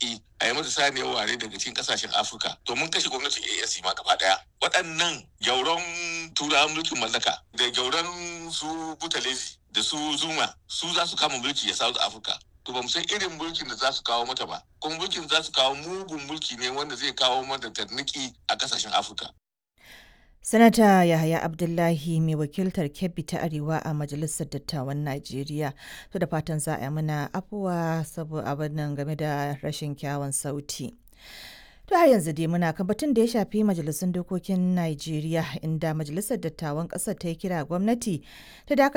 arziki a yi mata saniyar ware daga cikin kasashen afirka to mun kashe gwamnatin asc ma gaba daya waɗannan gyauron turawan mulkin mallaka da gyauron su butalezi da su zuma su za su kama mulki a south africa to ba mu san irin mulkin da za su kawo mata ba kuma mulkin za su kawo mugun mulki ne wanda zai kawo mata tarniki a kasashen afirka Sanata Yahaya Abdullahi mai wakiltar Kebbi ta Arewa a Majalisar Dattawan Najeriya. To da fatan za a yi mana afuwa saboda abin nan game da rashin kyawun sauti. To har yanzu dai muna kan batun da ya shafi majalisun dokokin Najeriya inda Majalisar Dattawan ƙasar ta yi kira gwamnati ta dakatar